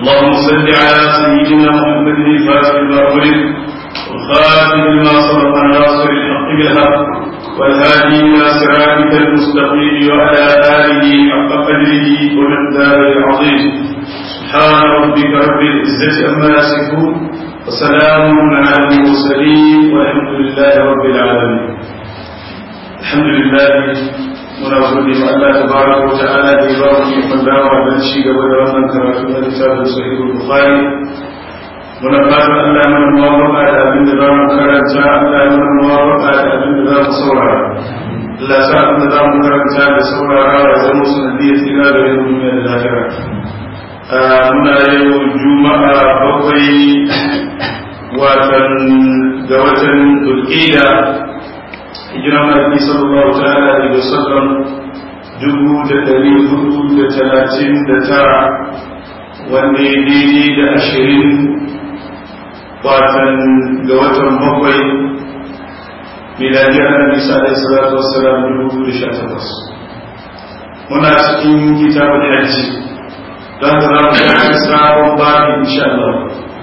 اللهم صل على سيدنا محمد الفاتح المأمور والخاتم لما سبق الناصر الحق بالحق والهادي إلى صراطك المستقيم وعلى آله حق قدره ومقداره العظيم سبحان ربك رب العزة عما يصفون وسلام على المرسلين والحمد لله رب العالمين الحمد لله muna gode ma Allah tabaraka wa ta'ala da ya ba mu ikon dawa don ci gaba da wannan karatu na littafin sahihul bukhari muna fatan Allah mana muwafaqa da abin da za mu karanta Allah ya mana muwafaqa da abin da za mu saurara Allah sa abin da za mu karanta da saurara ya zama sanadiyar tsira da yin duniya da lahira muna yau juma'a bakwai watan ga watan dulƙida hijiran Nabi sallallahu ta'ala alaihi wasallam dubu da dari hudu da talatin da tara wanda ya daidai da ashirin watan ga watan bakwai miladiyar Nabi sallallahu salatu wasallam dubu da sha takwas muna cikin kitabun hajji don da za mu shafi sabon babi insha Allah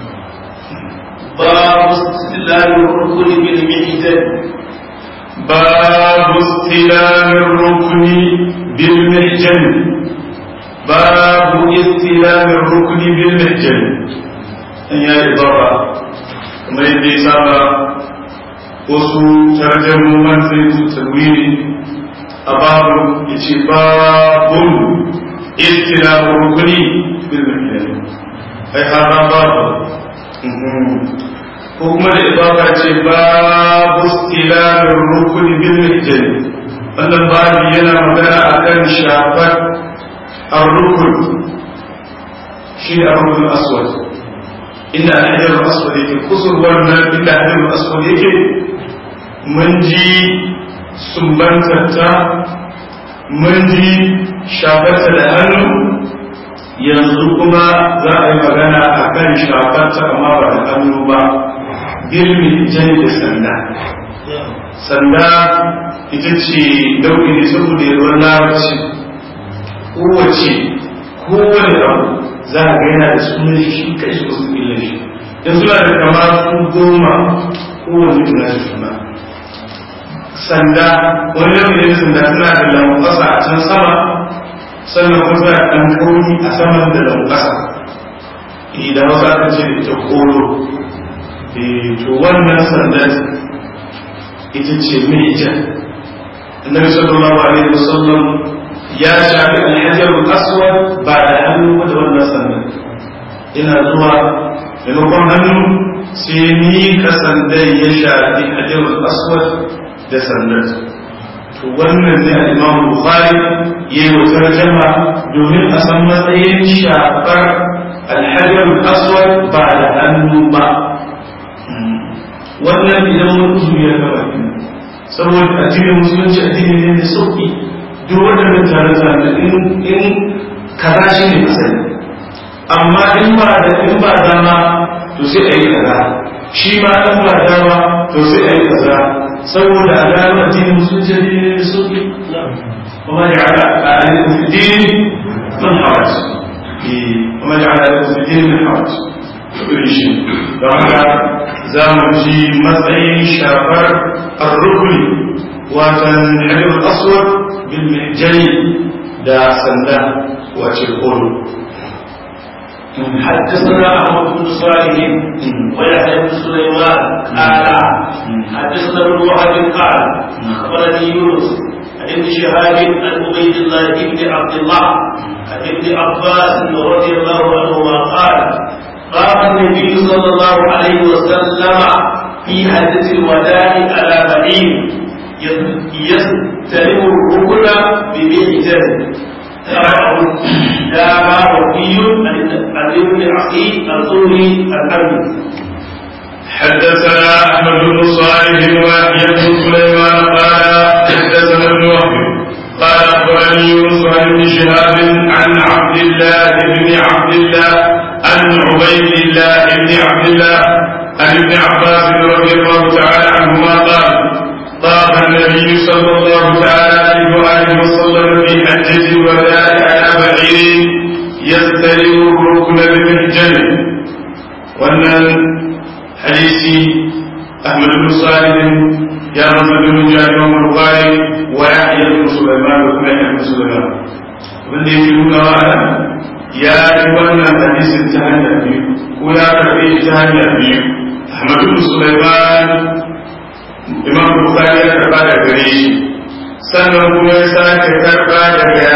باب استدلال الركن بالمحجن باب استلام الركن بالمحجن باب استلام الركن بالمحجن هي إضافة كما يدي سابا wasu tarjamoman sai su tawiri a babu ya ce babun istilamu rukuni bil mahjani ai hada babu ko kuma da ibaka ce babu istilamin rukuni bil mihjani wannan babu yana magana akan shafar ar-rukun shi ne ar-rukun aswad inda al-hajar aswad yake kusur wannan inda al-hajar aswad yake mun ji sumbantarta mun ji shafarta da hannu yanzu kuma za a yi magana a kan shafarta amma ba da hannu ba girmi jani da sanda sanda ita ce nau'i ne saboda yawan larabci kowace kowane abu za a ga yana da sunan shi kai su wasu illa shi in suna da kama su goma kowane da nashi suna sanda wani nau'i ne sanda suna da lankwasa a can sama sannan kuma suna da ɗan kauri a saman da lankwasa idan wasu aka ce da ita kolo to wannan sandan ita ce mihjan annabi sallallahu alaihi wasallam ya shafi alhajar aswad ba da hannu da wannan sandan ina zuwa maimakon hannu sai ni ka sandan ya shafi hajar aswad da sandan to wannan ne al-imam bukhari yayi wa tarjama domin a san matsayin shafar alhajar aswad ba da hannu ba wannan idan mun uzuri ya gaba saboda addinin musulunci addini ne da sauki duk waɗannan tare tare in in kaza shi ne asali amma in ba da in ba dama to sai a yi kaza shi ma in ba dama to sai a yi kaza saboda a gano addinin musulunci addini ne da sauki kuma ya ala alaikum fi dini min haraj kuma ya ala alaikum fi dini min haraj irin shi don haka za mu ji matsayin shafar arrukuni watan hajjar aswad bil mihjani da sanda wace kolo حدثنا احمد بن صالح ويحيى بن سليمان قال حدثنا ابن وهب قال اخبرني يونس عن ابن شهاب عن عبيد الله بن عبد الله عن ابن عباس رضي الله عنهما قال قام النبي صلى الله عليه وسلم في حدث الوداع على بعير يستلم الركن بمحجن دام وفي عن ابن عقيل الزهري الحمد حدثنا احمد بن صالح ويحيى بن سليمان قال حدثنا ابن وهب قال اخبرني يونس عن ابن شهاب عن عبد الله بن عبد الله عن عبيد الله بن عبد الله عن ابن عباس رضي الله تعالى عنهما قال طاف النبي صلى الله تعالى عليه واله وسلم في حجه الوداع على بعير يستلم الركن بالمحجن wannan hadisi Ahmad bin Salih ya rasu da mun jari wa Bukhari wa Yahya bin Sulaiman da kuma Yahya bin Sulaiman wanda yake nuna wa ya yi wannan hadisin ta hanya biyu ko ya karbe shi ta hanya biyu Ahmad bin Sulaiman Imam Bukhari ya karba da gare shi sannan kuma ya sake karba daga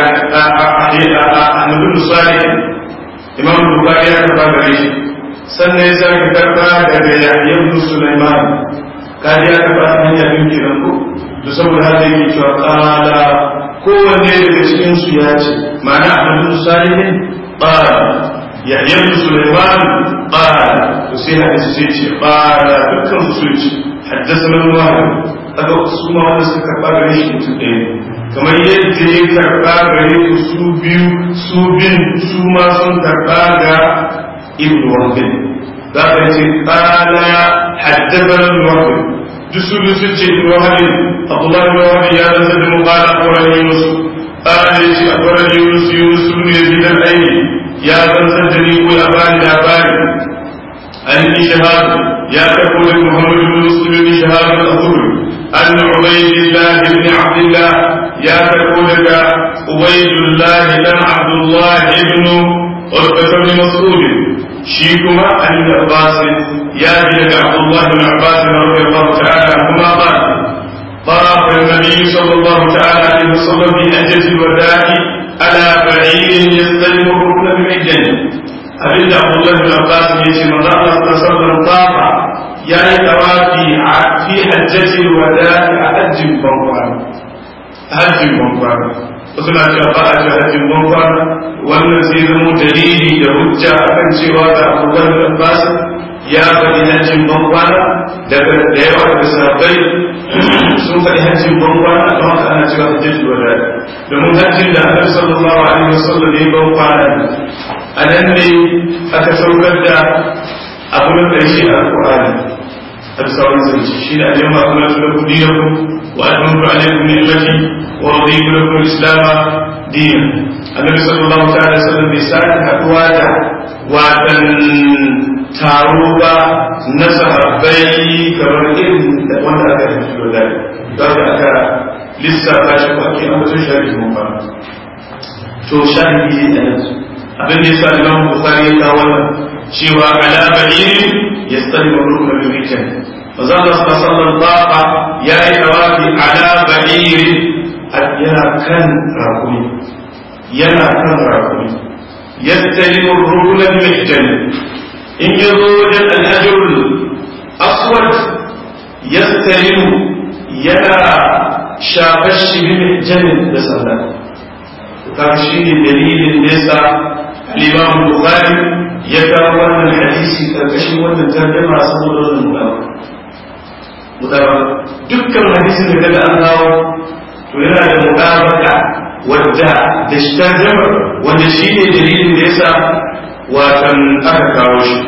Ahmad bin Salih Imam Bukhari ya karba gare shi sannan ya sake karba daga Yahya bin Sulaiman kaji ya karba ta hanya biyu kenan ko to saboda haka yake cewa qala kowanne daga cikin su ya ce ma'ana Ahmad bin Salih qala Yahya bin Sulaiman qala to sai hadisi sai ce qala dukkan su ce حدثنا الواحد هذا سوما wanda suka karba gare shi mutum ɗaya kamar yadda ya karba gare su su biyu su bin su ma sun karba ga ibn wahbin za ka ce kala haddazana wahbin duk su biyu sun ce ibn wahbin abdullahi ibn wahbin ya rasa da mu kala akwai yunus kala ya ce akwai yunus yunus ibn yazid al-aini ya zantar da ni ko ya bani labari an yi shahadu يا تقول محمد بن مسلم بن شهاب الأخوري أن عبيد الله بن عبد الله يا تقول عبيد الله بن عبد الله بن عتبة بن مسعود شيكما عن ابن عباس يا بن عبد الله بن عباس رضي الله تعالى عنهما قال طاف النبي صلى الله تعالى عليه وسلم في أجل الوداع على بعير يستلم الركن بالعجل abin da Abdullah bin Abbas ya ce manzo Allah sallallahu tafa ya yi tawafi a fi hajjati wada'i a hajjin bankwana hajjin bankwana wasu na cewa ba a ce hajjin bankwana wannan sai zama dalili da hujja akan cewa da Abdullah bin Abbas ya faɗi hajjin bankwana daga da yawa da sahabbai sun faɗi hajjin bankwana don haka ana cewa hajjin wada'i domin hajjin da Annabi sallallahu alaihi wasallam ya bankwana a nan ne aka saukar da abu na ƙarshe a alƙur'ani a bisa wani zance shi da ayyukan ba kuma su da kudi na ku wa alhamdu alaikum ni'mati wa raditu lakum islama dinan annabi sallallahu ta'ala alaihi wasallam bai sake haduwa da watan taro ba na sahabbai kamar irin wanda aka yi da dai don aka lissafa shi ko ake ambaton shari'i mun ba to shahidi da yanzu abin da yasa Imam Bukhari ya kawo wannan cewa ala ba'ir yastalimu rukna bil rijal manzo Allah sallallahu alaihi ya yi tawafi ala ba'ir yana kan rakumi yana kan rakumi yastalimu rukna bil rijal in yazo wajen al-ajr aswad yastalimu yana shafashi bil rijal da sallah kaga shi ne dalilin da yasa al-Imam Bukhari ya kawo wannan hadisi karkashin wannan tarjuma saboda wannan mutawa mutawa dukkan hadisin da kaga an kawo to yana da mutabaka wadda da shi tarjuma wanda shi ne dalilin da yasa watan aka kawo shi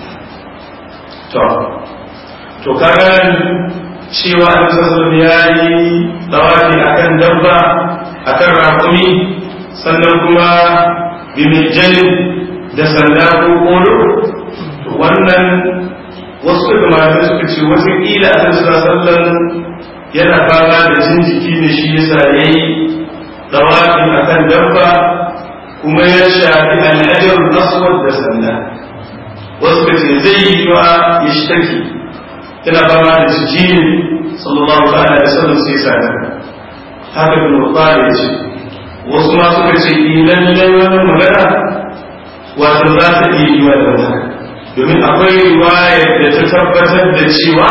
to to kaga cewa an sassan ya yi tsawafi akan dabba akan rakumi sannan kuma bimijjalin da sanda ko kolo wannan wasu daga malamai suka ce wasu ƙila a nan sallan yana fama da jin jiki da shi yasa ya yi dawafi a kan dabba kuma ya shafi al'ajar aswad da sanda wasu ka ce zai yi wa ya shi take yana fama da jiki ne sallallahu ta'ala da sallan sai sa haka bin ya ce wasu ma suka ce idan lallai magana wato za ta iya yi wa da domin akwai riwaya da ta tabbatar da cewa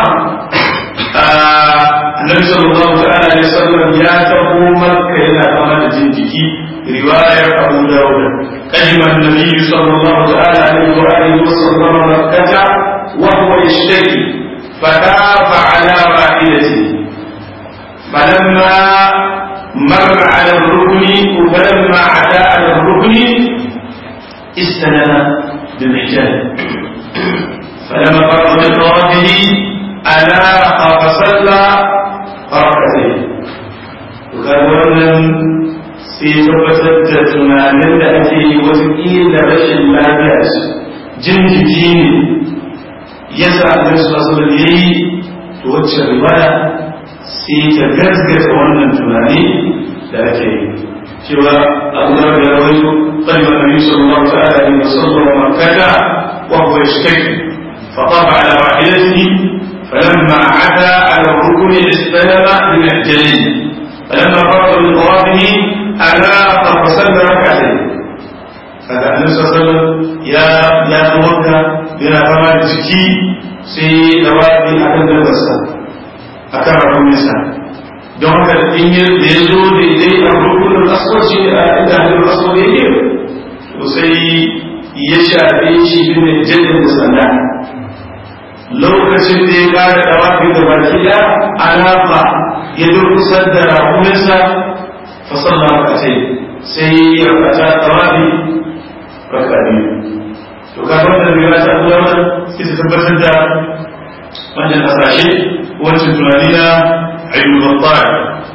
annabi sallallahu ta'ala alaihi wasallam ya taho makka yana fama da jin jiki riwayar abu dawud kadima annabi sallallahu ta'ala alaihi wa alihi wasallam makkata wa huwa yashtaki fatafa ala ra'ilatihi فلما مر على الركن فلما عدا على الركن استلم بالرجال فلما فرغ من طوافه أناق فصلى ركعتين وكان wannan sai tabbatar da tunanin da ake yi wasu ƙila rashin lafiya jin jiki ne ya sa annabi sallallahu alaihi ya yi to wacce riwaya sai ta gaskata wannan tunani da ake yi cewa abu da ya rawaito qalban nabi sallallahu ta'ala alaihi wasallam wa kada wa huwa yashtaki فطاف على راحلته فلما عدا على الركن استلم من الجليل فلما فرغ من طوافه أناق فصلى ركعتين هذا النبي صلى الله عليه وسلم يا يا توكا بلا كما جكي سي دوابي akan dalbarsa akan rakunsa don haka in yi da ya zo da dai a rukunin aswad shi a inda hannun aswad yake to sai ya shafe shi bin jadin da sanda lokacin da ya kara dawafi da baki da alafa ya durkusar da rakunansa fasalla rakatai sai ya rakata dawafi raka biyu to ka da riwaya ta abu yawan sai ta tabbatar da wannan hasashe wancan tunani na ayyukan battar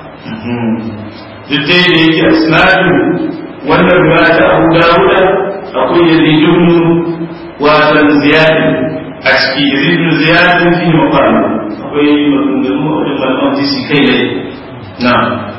duk dai da yake asnadu wannan riwaya ta abu dawuda akwai yazidun wasan ziyadi a ciki yazidun ziyadin fi maqam akwai maganganu a wajen malaman jisi kai ne na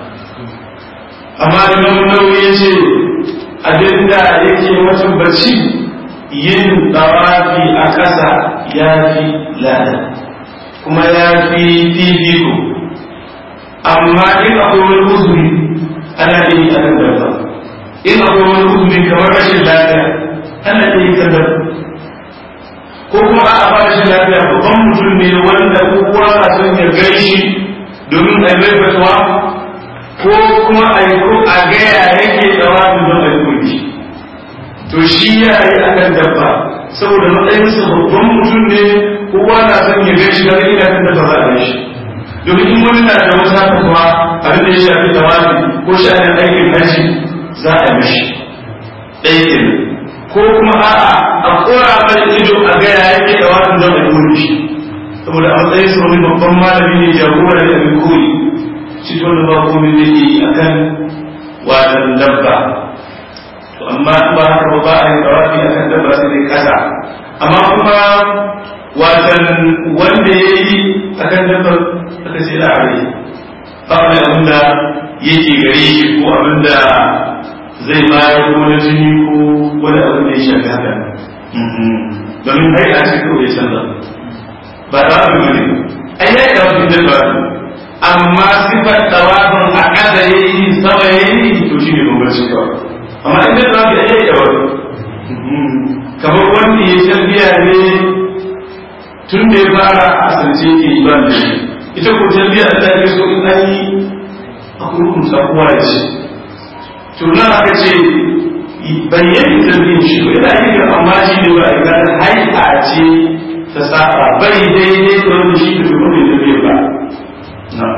amma imam nawawi ya ce abinda yake mutum bacci yin tawafi a ƙasa ya fi lada kuma ya fi fifiko amma in akwai wani uzuri ana iya yi a kan dabba in akwai wani uzuri kamar rashin lafiya ana iya yi kan dabba ko kuma a ba rashin lafiya babban mutum ne wanda kowa na son ya gaishi domin a mai fatuwa ko kuma a yi ko a gaya yake tsawa don a yi to shi ya yi a kan dabba saboda matsayinsa babban mutum ne kowa na son ya gaishi da ina kan dabba za a gaishi domin in wani na da wata kuma abin da ya shafi tawafi ko sha'anin aikin haji za a mishi ɗaya kenan ko kuma a'a a kora mai ido a ga ya yake da wani don a yi shi saboda a matsayin sa wani babban malami ne jagora da abin koyi shi to da ba komai da yi akan wadan dabba to amma in ba haka ba a yi tawafi akan dabba sai dai kasa amma kuma watan wanda ya yi akan dabba aka ce la'ari ba wani abin da yake gare shi ko abin da zai bayar ko na jini ko wani abin da ya shafi haka domin hai a cikin ya canza ba da abin ne ai ya yi wani da ba amma sifar tawafin a ƙasa ya yi sama ya yi to shi ne bambanci kawai amma inda da wani ya yi wani kamar wanda ya tarbiya ne tun da ya fara a asirce ke yi ba da shi ita ko tarbiya da ta so in an yi a kurkun sakuwa da shi to nan aka ce bayyana tarbiyyar shi ko yana yin amma shi ne ba a yi gane haika ce ta saba bai daidai da wanda shi da kuma bai tarbiyyar ba na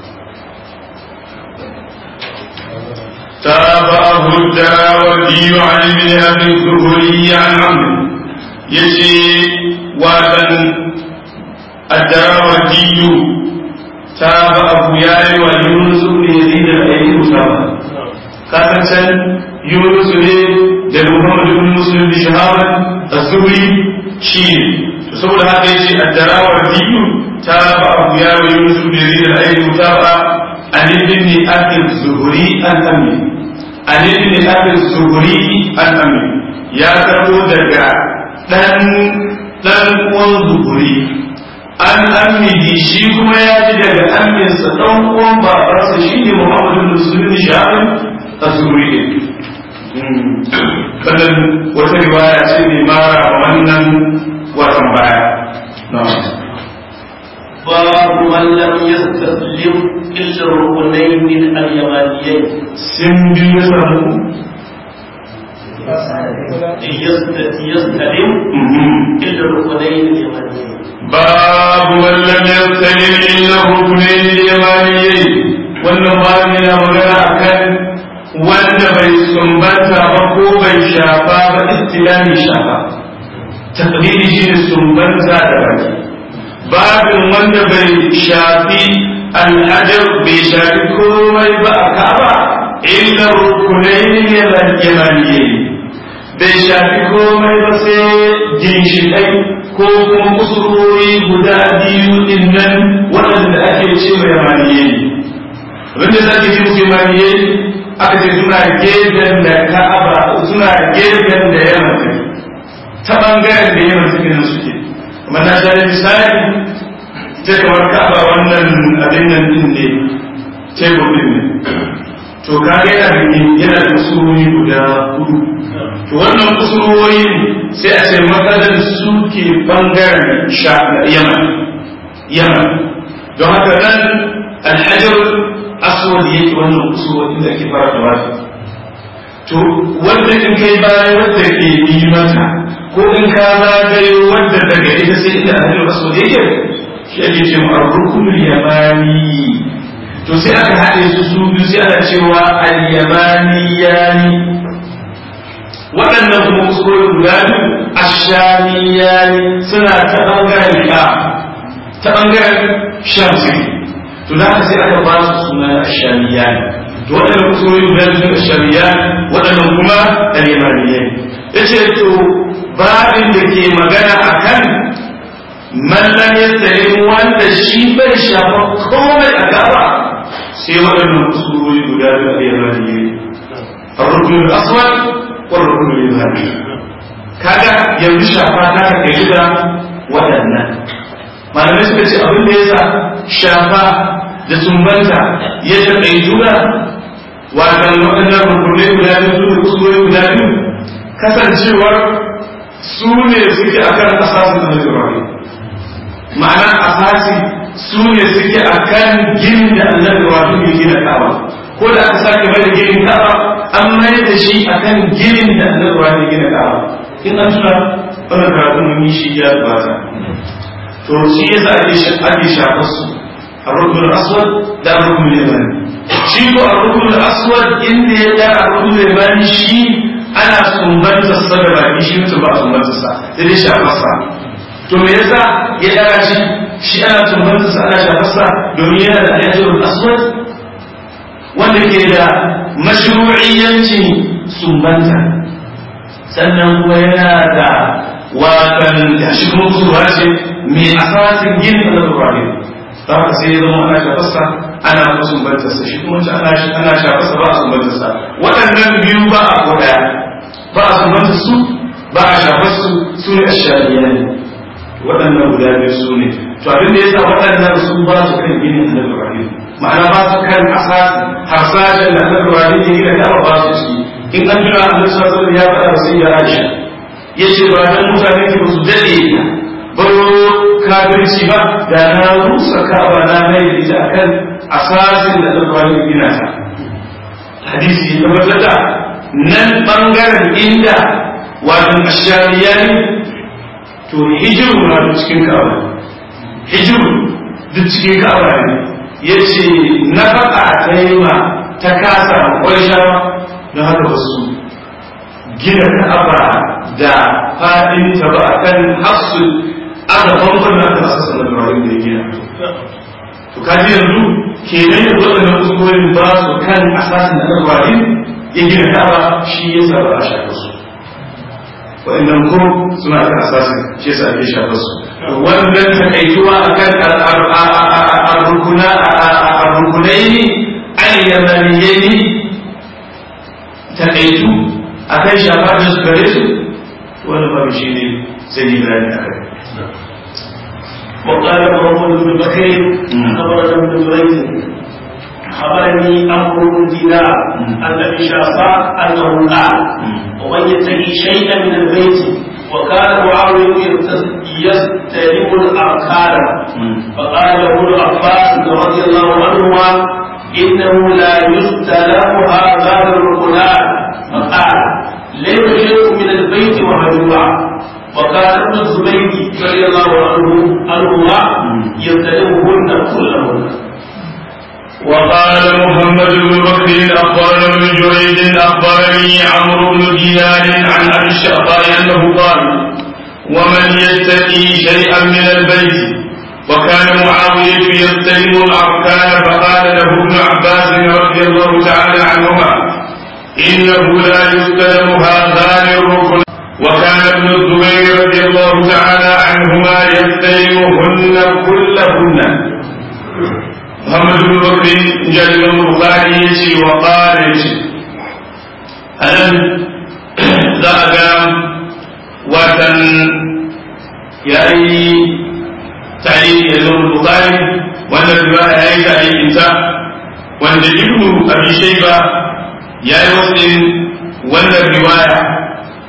تابعه الدراوردي عن ابن ابي الزهري عن عمرو يجي وابن الدراوردي تابعه يا ويونس بن يزيد الايلي مسامه kasan yunus ne da muhammad ibn muslim bi shahaban az-zuhri shi ne to saboda haka yace ad-darawar diyu ta ba abu ya wa yunus ibn yazid al-ayyi ta ba an ibn akil zuhri al-ammi an ibn akil zuhri al-ammi ya karbo daga dan dan uwan zuhri an ammihi shi kuma ya ji daga amminsa dan uwan babarsa shine muhammad ibn muslim bi shahaban tasiri ne wannan wata riwaya ce mai mara wannan watan baya باب من لم يستسلم إلا الركنين اليمانيين sun biyu samu يستلم إلا الركنين اليمانيين باب من لم يستلم إلا الركنين اليمانيين wannan babu yana magana akan wanda bai sumbanta ba ko bai shafa ba istilami shafa takdiri shi ne sumbanta da baki babin wanda bai shafi al'adar bai shafi komai ba a ka'aba illa rukunai ne yamaniye bai shafi komai ba sai ginshiƙai ko kuma kusurori guda biyu din nan waɗanda ake ce mai yamaniye abinda za ke ce musu yamaniye aka ce suna gefen da ka'aba suna gefen da yaman take ta ɓangaren da yaman take nan suke amma na sha misali ta kamar ka'aba wannan abin nan din ne tebur din ne to kaga yana da yana da kusurori guda hudu to wannan kusurori sai a ce matsalar suke bangaren sha yaman yaman don haka nan alhajar aswad yake wannan kusurori da ake fara da to wanda in kai bayan wanda ke yi mata ko in ka zagayo wanda daga ita sai inda alhajar aswad yake shi ake ce ma rukunul yamani to sai aka haɗe su su biyu sai ana cewa al-yamaniyani waɗannan kuma kusurori guda biyu ashamiyani suna ta ɓangaren ka ta ɓangaren shamsi to da haka sai aka ba su suna ashamiyani to waɗannan kusurori guda biyu suna ashamiyani waɗannan kuma al-yamaniyani yace to babin da ke magana akan man lam yastalim wanda shi bai shafa komai a gaba sai waɗannan kusurori guda biyu a yamani ne الركن الأسود والركن اليماني kaga yanzu shafa ta ka kai da waɗannan malamai suka ce abin da yasa shafa da sumbanta ya taɓa juna wajen waɗannan rukunai guda biyu su da kusurori guda biyu kasancewar su ne suke akan asasin da na ma'ana asasi su ne suke a kan ginin da annabi Ibrahim ya gina Ka'aba ko da aka sake mai da ginin Ka'aba an mai da shi a kan ginin da annabi Ibrahim ya gina Ka'aba in an tuna wannan karatu mun yi shi ya gabata to shi yasa ake ake shafar su الركن الأسود ده الركن اليماني شيكو الركن الأسود إن ده الركن اليماني شي أنا سنبنت الصدر شي متبع سنبنت الصدر ده شافر to me yasa ya daga shi shi ana tumbanta sa ana shafarsa domin yana da ayatul aswad wanda ke da mashru'iyyancin sumbanta sannan kuma yana da watan shi kuma kusurwa ce mai asasin yin al-Qur'ani da haka sai ya zama ana shafarsa ana kuma sumbanta sa shi kuma ana ana shafarsa ba a sumbanta sa waɗannan biyu ba a ko daya ba a sumbanta su ba a shafar su su ne ashariyani waɗannan guda biyu su ne to abin da yasa waɗannan su ba su kan gini annabi Ibrahim ma'ana ba su kan asasi harsashen da annabi Ibrahim ya gina da ba su ciki in an jira annabi sallallahu alaihi ya faɗa sai ya Aisha yace ba dan mutane ke ba su dade baro kafirci ba da na rusa ka'aba na mai da ita akan asasin da annabi Ibrahim ya gina ta hadisi ya tabbatar da nan bangaren inda wato ashariyani to hijiru na duk cikin ka'aba hijiru duk cikin ka'aba ne ya ce na faɗa ta yi ma ta kasa ƙwarshawa na haka wasu gina ka'aba da faɗin ta ba a kan hafsu aka bambam na ta sassa na turarin da ya gina to kaji yanzu ke nan yanzu waɗannan kusurorin ba su kan asasin da turarin ya gina ka'aba shi ya sa ba a shafa su wa'annan ko suna kan asasin shi yasa ake shafa su wannan takaituwa akan ar-rukunaini al-yamaniyaini takaitu akan shafa da su gare su wannan babu shi ne zai yi bayani akai وقال محمد بن بكير خبرنا ابن جريج خبرني امر بن دينار ان ابي شعصاء انه قال ومن يتقي شيئا من البيت وكان معاويه يستلم الاركان فقال له ابن عباس رضي الله عنهما انه لا يستلم هذان الركنان فقال ليس شيء من البيت وهجوعا وكان ابن الزبير رضي الله عنه عنهما يستلمهن كلهن وقال محمد بن بكر اخبرنا ابن جريج اخبرني عمرو بن دينار عن ابي الشعباء انه قال ومن يتقي شيئا من البيت وكان معاوية يستلم الأركان فقال له ابن عباس رضي الله تعالى عنهما إنه لا يستلم هذان الركن وكان ابن الزبير رضي الله تعالى عنهما يستلمهن كلهن محمد بن بكر جاء البخاري يشي وقال يشي ألم ذاك وتن يأي تعليق الإمام البخاري وأن الرواية يأي تعليق إنسان وأن ابن أبي شيبة يأي مسلم وأن الرواية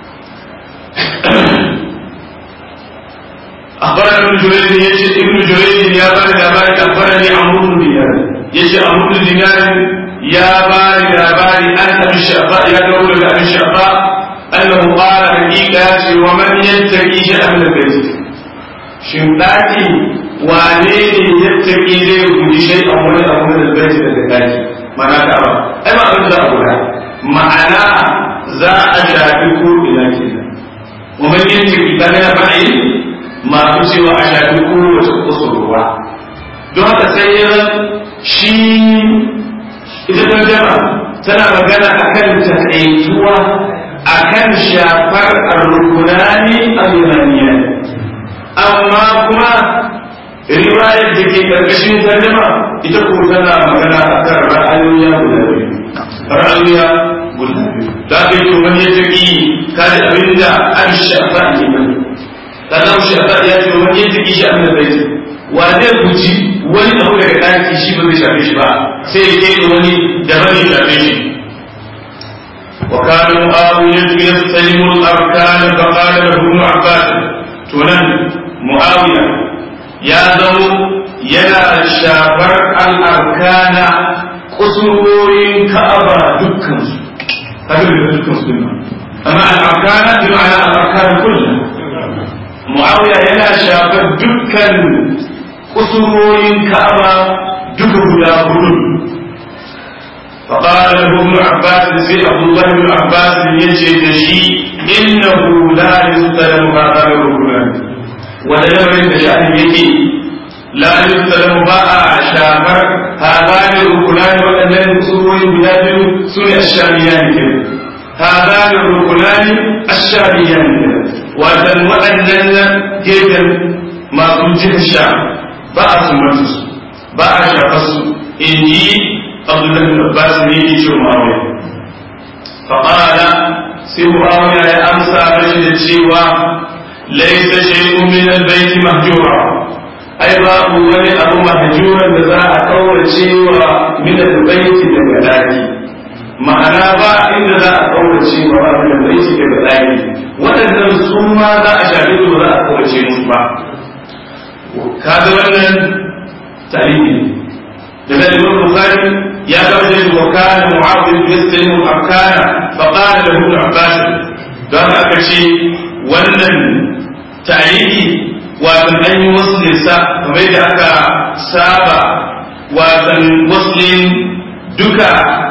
أخبرنا ابن جريج يجي ابن جريج يا بارد يا بارد أخبرني عمرو بن دينار يجي عمرو بن دينار يا بارد يا بارد أنت بالشعباء يا دولة أبي الشعباء أنه قال حقيقة ومن يتقي شأن البيت شمتاتي wane ne ya taƙi zai guji shai a wani abu da zai da zai mana ka ba ai ba abin da abu ma'ana za a shafi ko ina kenan ومن يتقي كان ra'ayi masu cewa a shafi kowace kusurwa don haka sai ya shi ita tarjama tana magana akan takaituwa akan shafar arrukunani al-yamaniya amma kuma riwayar da ke karkashin tarjama ita ko tana magana akan ra'ayoyi guda biyu ra'ayoyi guda biyu da aka yi wani ya taƙi kada abinda an shafa ne mai sannan shafa ya ce wani ya taƙi shi abin da bai wa zai guji wani abu daga ɗaki shi ba zai shafe shi ba sai ya ke wani da ba zai shafe shi وكان معاوية يستلم الأركان فقال له ابن عباس تنن معاوية يا ذو ينا شافر الأركان قصورين كأبا دكان هذا دكان سنة أما الأركان بمعنى الأركان كلها معاوية ينا شافر دكان قصورين كأبا دكان يا فقال له ابن عباس سي عبد الله بن عباس يجي دشي انه لا يستلم هذا الركن ولا يمر دشان يجي لا يستلم باء شافر هذان الركنان وأنن سوري بلاد سوري الشاميان كده هذان الركنان الشاميان كده وأن وأنن جيدا ما كنت الشام باء سمتس باء شافس إنجي عبد الله بن عباس ne yake ce Muawiya faqala sai Muawiya ya amsa mashi da cewa laysa shay'un min al-bayt mahjura ai babu wani abu mahjuran da za a kaurace wa min al-bayt daga daki ma'ana ba inda za a kaurace wa ba min al-bayt daga daki waɗannan su ma za a shafi su za a kaurace musu ba kaga wannan tarihi daga Imam Bukhari يا زوجي وكان معاوية يستلم الأركان فقال له ابن عباس قال أكشي ولن تعيدي وأن أن يوصل سا فبيد أكا سابا وأن وصل دكا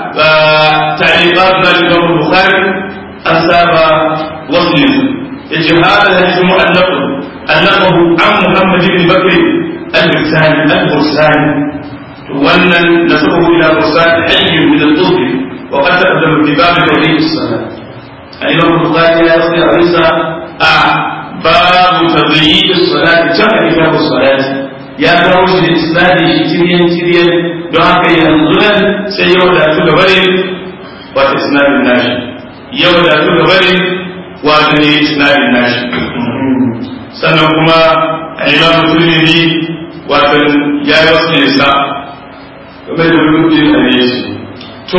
تعليقات الإمام البخاري أن سابا وصل يجي هذا الحديث مؤلف أنه عن محمد بن بكر البرساني البرساني wannan nasabahu ila qursat hayy min al-dhur wa qad taqaddama fi bab tawhid as-salat al-imam al-bukhari ya yasri arisa a bab tadhiyid as-salat jama'a kitab as-salat ya kawo shi isnadi shi tiryan tiryan don haka yanzu nan sai ya wadatu da bare wata isnadin nashi ya wadatu da bare wata ne isnadin nashi sannan kuma al-imam tirmidhi wato ya yi wasu nisa game da rubutun a ne shi to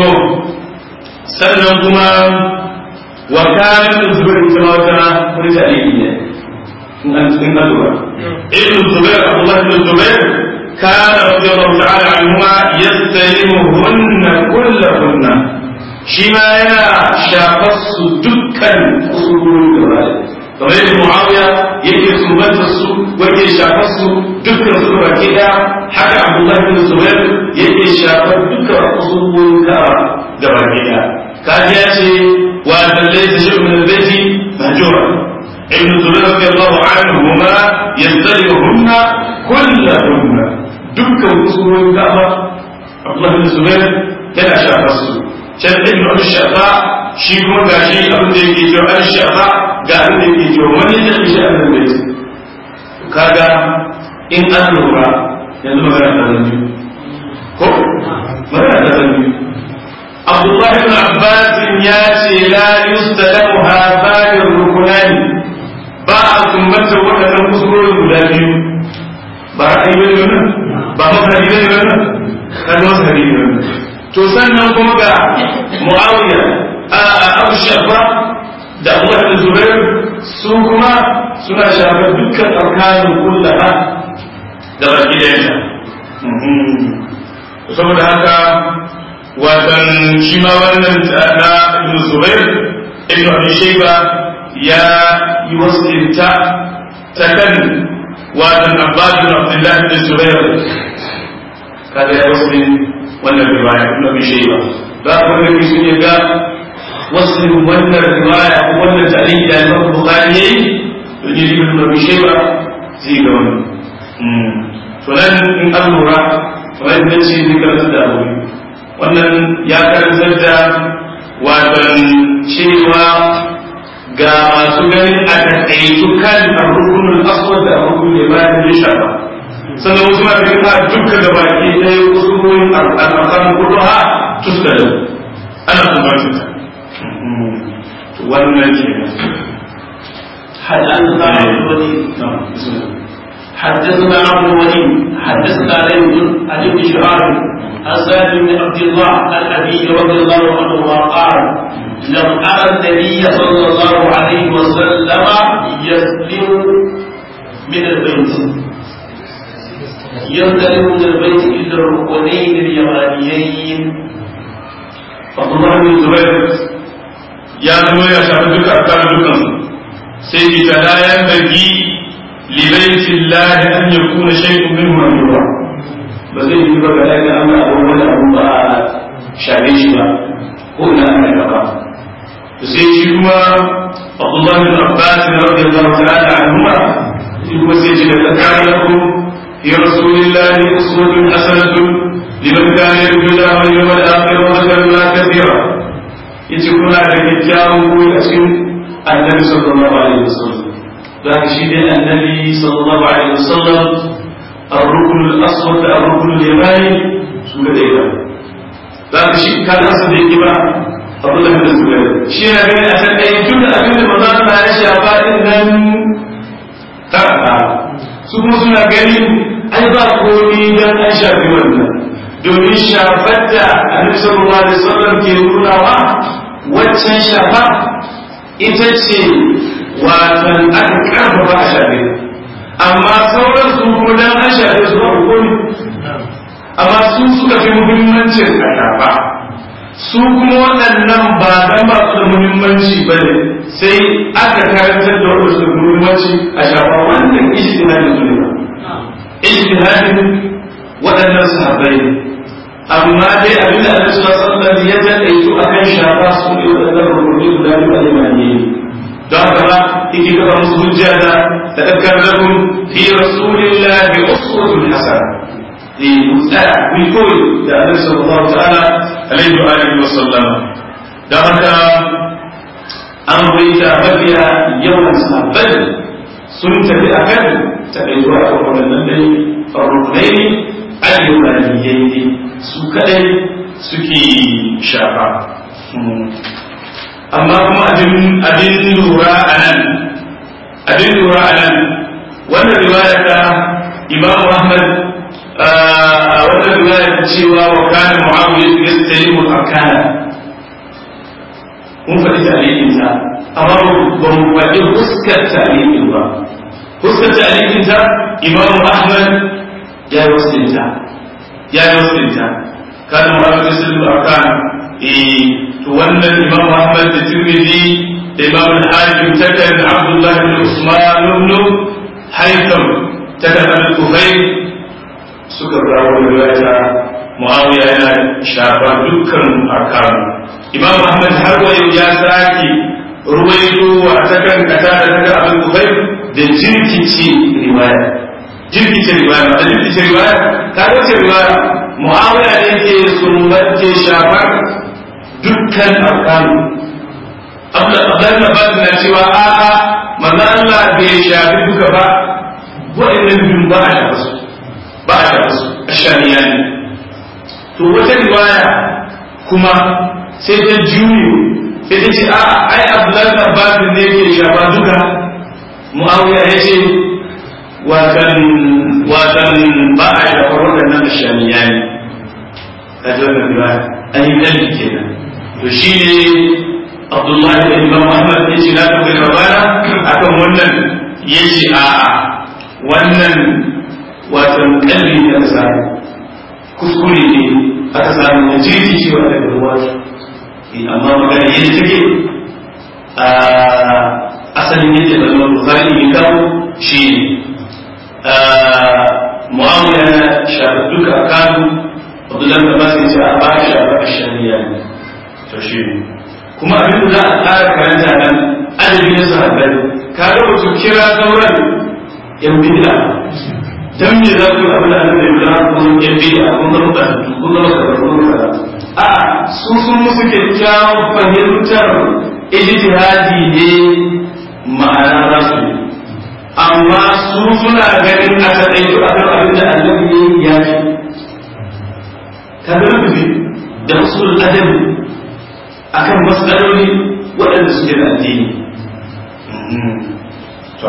sannan kuma wa kayan da zubar ita ma wata wani tarihi ne in an cikin kalura ibn zubair abdullah ibn zubair kana radiyallahu ta'ala anhuma yastalimuhunna kullahunna shi ma yana shafar su dukkan kusururi da rai kamar yadda muawiya yake sumbantar su wanda shafar su dukkan su baki daya haka abdullahi bin zubair yake shafar dukkan usulun kawa da baki daya kaji ya ce wa dallai ta shi'un al-baiti mahjura ibn zubair radiyallahu anhu ma yastalimuhunna kullahunna dukkan kusurorin ka'aba Abdullah bin Zubair yana shafa su can ibn Abi Shafa shi kuma gashi abin da yake cewa an shafa ga abin da yake cewa wani da shi an da yake kaga in an lura yanzu magana ta zanju ko magana ta zanju Abdullah ibn Abbas ya ce la yustalamu hadani rukunani ba a sumbanta waɗannan kusurorin guda biyu ba a yi wani wannan ba mazhabi ne wannan kan mazhabi ne wannan to sannan kuma ga Muawiya a Abu Shafa da Abu da Zubair su kuma suna shafar dukkan arkanin kullaha da baki da yanta saboda haka watan shi ma wannan na Ibn Zubair Ibn Abi Shayba ya yi wasinta ta kan watan Abbas bin Abdullah bin Zubair kaga ya wasin wannan riwaya Ibn Abi Shayba da kuma ne sun ga wasin wannan riwaya ko wannan tarihi da Imam Bukhari yayi to ne Ibn Abi Shayba zai ga wannan to nan in an lura kamar yadda ce zai karanta da abu wannan ya karantar da watan cewa ga masu ganin a taƙaitu kan arrukunul aswad da arrukunul ibrahim ya shafa sannan wasu ma ganin a dukkan da baki ɗaya wasu ruwan al'akan kudu ha tuska da ana kumbatin ta wannan ke حدثنا عبد الوليد حدثنا عبد الوليد حدثنا ليث عن ابن شهاب عن سالم بن عبد الله عن ابي رضي الله عنه قال لم ارى النبي صلى الله عليه وسلم يسلم من البيت ينطلق من البيت الى الركنين اليمانيين عبد الله بن زبير يا زما يا شاف duka arkan dukan sai ki ta la yan bagi li baiti Allah an yakuna shay'un minhu mamnu'a ba zai yi ba ga daga Allah abu wani abu ba shafe shi ba ko ina ana gaba to sai shi kuma Abdullah bin Abbas radiyallahu ta'ala anhuma shi kuma sai ji da kana lakum fi rasulillahi uswatun hasanatun liman kana yarju Allah wal yawmal akhir wa dhakara Allah kathira yace kuna da kyakkyawan koyi a cikin annabi sallallahu alaihi wasallam zaka shi dai annabi sallallahu alaihi wasallam الركن الأسود الركن اليماني سورة ديبا ذاك الشيء كان أصل ديبا عبد الله بن الزبير شيء بين أسد أي جملة أبين رمضان ما يشاء إذن ترى ثم سنة قليل أيضا قولي دان أشاء بمنا domin shafar da annabi sallallahu alaihi wasallam ke nunawa waccan shafa ita ce watan aka karfafa a shafe amma sauran su kuma dan an shafe su ba hukumi amma su suka fi muhimmancin a shafa su kuma waɗannan ba dan ba su da muhimmanci ba ne sai aka karantar da waɗanda su da muhimmanci a shafa wannan ijtihadin su ne ba ijtihadin waɗannan sahabbai ne amma dai abin da Allah sallallahu alaihi ya taƙaitu akan shafa su ne waɗannan rukunai guda biyu a limani don haka ba yake kafa musu hujja da tadakkar lakum fi rasulillahi uswatun hasana li mutsa bi koyi da Annabi sallallahu ta'ala alaihi wa alihi wa sallama don haka an bayyana mafiya yawan sahabbai sun tafi akan takaituwa a waɗannan dai rukunai ayyukaniyai ne su kadai suke shafa amma kuma abin lura a nan abin lura a nan wannan riwaya ta imam ahmad wannan riwaya ta cewa wa kana muawiya yastalimu al-arkana mun faɗi tarihin ta amma ba mu faɗi huskar tarihin ba huskar tarihin ta imam ahmad ya yi wasinta ya yi wasinta kana muawiya yastalimu al-arkana eh to wannan imam ahmad da tirmidhi da imam al-hakim takan abdullah ibn usman ibn haytham takan al-kufayl suka rawo riwaya muawiya yana shafa dukkan arkan imam ahmad har wayo ya saki ruwaito wa takan kata da takan al-kufayl da jirkici riwaya jirkice riwaya da jirkice riwaya ta wace riwaya mu'awiya ne ke sumbance shafar dukkan arkanu Abdullahi na Abbas na cewa a'a manzo Allah bai shafi duka ba wa'annan biyun ba a shafa su ba a shafa su ashaniya ne to wata riwaya kuma sai ta juyo sai ta ce a'a ai Abdullahi na Abbas ne ke shafa duka Muawiya ya ce watan watan ba a shafar waɗannan ashaniya ne ta ji wannan riwaya an yi kalli kenan to shi ne Abdullahi da Imam Ahmad ya ce na tafi rabana akan wannan ya ce a'a wannan watan kalli da aka samu kuskure ne aka samu na jirgi shi wanda da ruwa amma magana yadda take a asalin yadda da zuwa bukari ya kawo shi ne mu'amala na shafi duka a kanu abdullahi da ba su ce a ba shafi a shari'a ne to shi ne kuma abin da za a tsara karanta nan adadi na sahabbai ka ga wasu kira sauran yan bid'a dan me za ku abin da annabi ya zama kun yan bid'a kun zama ba kun zama ka kun zama a su sun musu kyakkyawan fahimtar ijtihadi ne ma'ana za su yi amma su suna ganin a taɗaitu a kan abin da annabi ya yi ka ga rubuce da usul adabi akan matsaloli waɗanda suke da addini to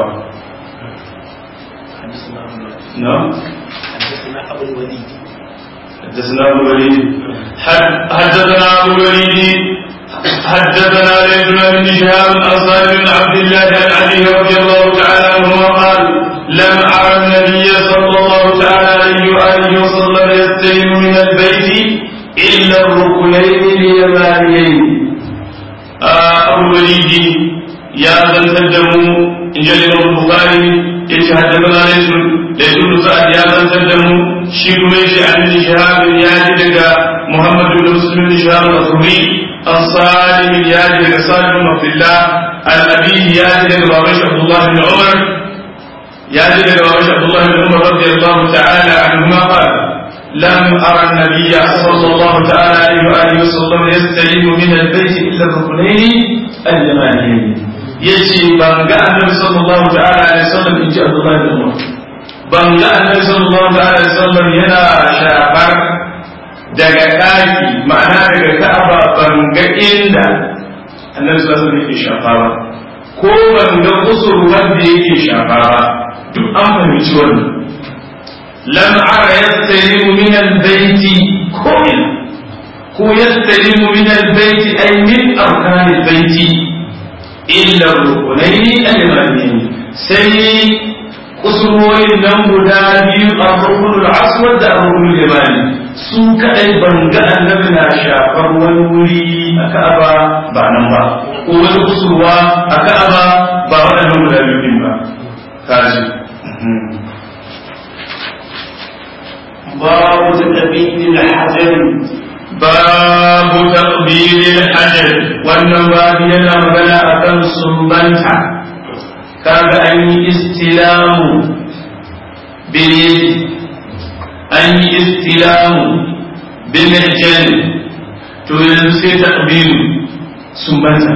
نعم حدثنا ابو الوليد حدثنا ابو الوليد حدثنا ابو الوليد حدثنا ليث بن شهاب الانصاري بن عبد الله عن علي رضي الله تعالى عنهما قال لم ارى النبي صلى الله تعالى عليه واله وسلم يستلم من البيت الا الركنين اليمانيين ابو الوليد يا ذا التدم ان جل البخاري yace haddathana laysun laysun sa'ad ya zantar da mu shi kuma yace an ibn shihab ya ji daga muhammad ibn muslim ibn shihab al-thuri an salim ya ji daga salim ibn abdullah an abihi ya ji daga baban abdullah ibn umar ya ji daga baban abdullah ibn umar radiyallahu ta'ala anhuma qala لم أرى النبي صلى الله تعالى عليه وآله وسلم يستلم من البيت إلا الركنين اليمانيين yace ban ga annabi sallallahu ta'ala alaihi wasallam in ji Abdullahi bin Umar ban ga annabi sallallahu ta'ala alaihi wasallam yana shafar daga daki ma'ana daga Ka'aba ban ga inda annabi sallallahu alaihi wasallam yake shafa ba ko ban ga kusur wanda yake shafa ba duk an fahimci wannan lam ara yastalimu min al-bayti ko ko yastalimu min al-bayti ay min arkan al-bayti illa rukunai al-yamaniyin sai kusurwoyin nan guda biyu a rukunul aswad da rukunul yamani su kadai ban ga annabi na shafar wani wuri a ka'aba ba nan ba ko wani kusurwa a ka'aba ba waɗannan guda biyu din ba kaji باب تقبيل الحجر babu taqbilil hajar wannan babu yana magana akan sumbanta kaga an yi istilamu bil an yi istilamu bil jan to yanzu sai taqbilu sumbanta